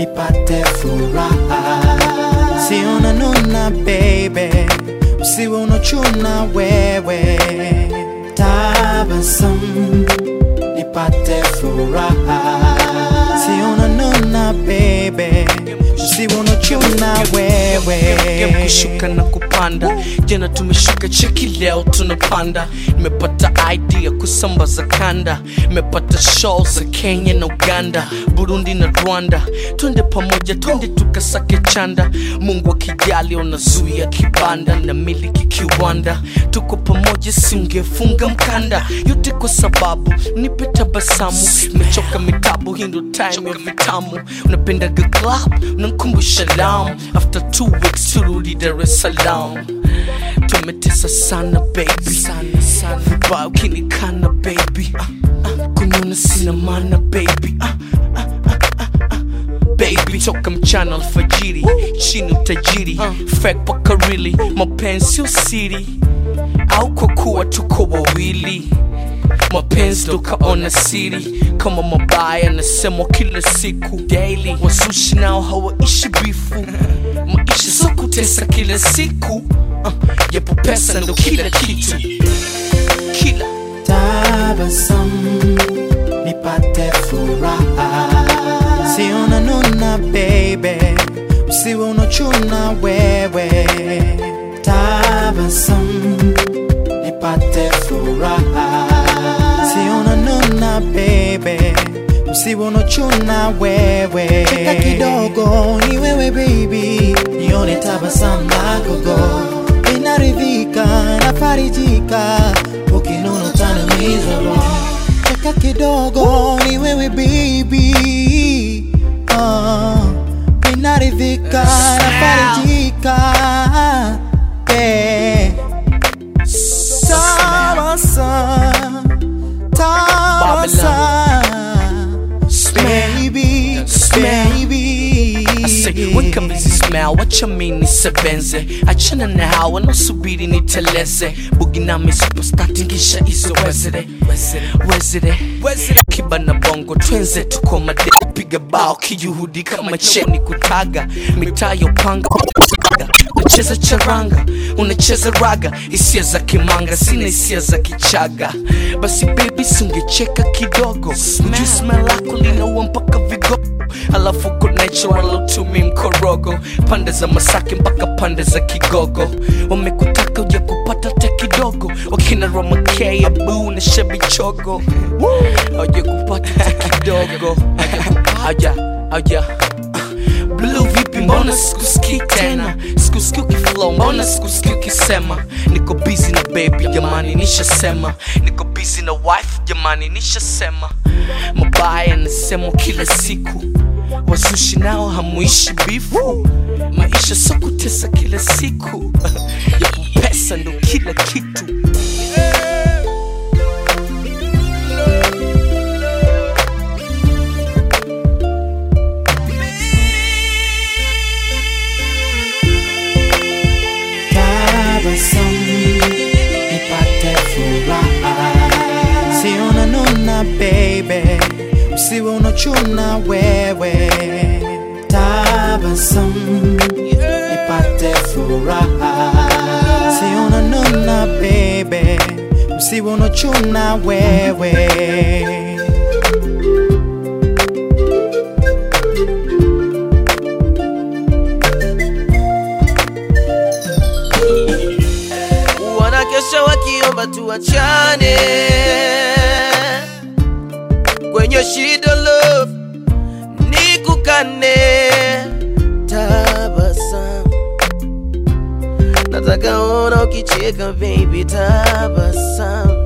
nipate furaha. Si unanuna baby, usiwe unachuna wewe. Tabasamu nipate furaha. Si unanuna baby, usiwe unachuna wewe. Game kushuka na kupanda jana tumeshuka cheki leo tunapanda nimepata idea kusambaza kanda nimepata show za kenya na uganda burundi na rwanda twende pamoja twende tukasake chanda mungu akijali unazuia kibanda na miliki kiwanda tuko pamoja singefunga mkanda yote kwa sababu nipe tabasamu nimechoka mitabu hii ndo time ya vitamu unapendaga club unankumbusha lam after two weeks turudi dar es salaam tumetesa sana baby sana sana vibaya ukinikana baby ah, ah, kunyona sina mana baby ah, ah, ah, ah, ah. baby toka mchana alfajiri chini utajiri fake paka really mapenzi usiri au kwa kuwa tuko wawili mapenzi tukaona siri kama mabaya nasemwa kila siku daily wasushi nao hawaishi bifu maisha so kutesa kila siku uh, yapo pesa ndo kila kitu kila tabasamu nipate furaha. Si unanuna baby, usiwe unachuna wewe. Tabasamu nipate furaha. Si unanuna baby, usiwe unachuna wewe. Cheka kidogo ni wewe baby, nione tabasamu lako go inaridhika nafarijika ukinuna utaniumiza roho cheka kidogo ni wewe baby uh, inaridhika nafarijika yeah. Tabasamu, tabasamu, baby, baby. Say, weka mizi smell wacha mini sebenze achana na hawa nasubiri niteleze bugi nami superstar tingisha izo wezere wezere kiba na bongo twenze tuko made piga bao kijuhudi kama cheni kutaga mitaa yopanga unacheza charanga unacheza raga hisia za kimanga sina hisia za kichaga basi baby sungecheka kidogo juu smell lako linaua mpaka vigogo alafu ko natural utumi mkorogo pande za masake mpaka pande za kigogo wamekutaka uja kupata te kidogo wakina romakei abu na shebichogo auja kupata te kidogo auja auja blue vipi mbona sikusikii tena sikusikii ukiflow mbona sikusikii ukisema niko busy na baby jamani nishasema niko busy na wife jamani nishasema mabaya nasemwa kila siku wazushi nao hamuishi bifu maisha so kutesa kila siku yapo pesa ndo kila kitu tabasamu nipate furaha. Si unanuna baby, usiwe unachuna wewe. Tabasamu nipate furaha. Si unanuna baby, usiwe unachuna wewe. wanakesha wakiomba tuachane kwenye shida love nikukane tabasamu nataka ona ukicheka baby tabasamu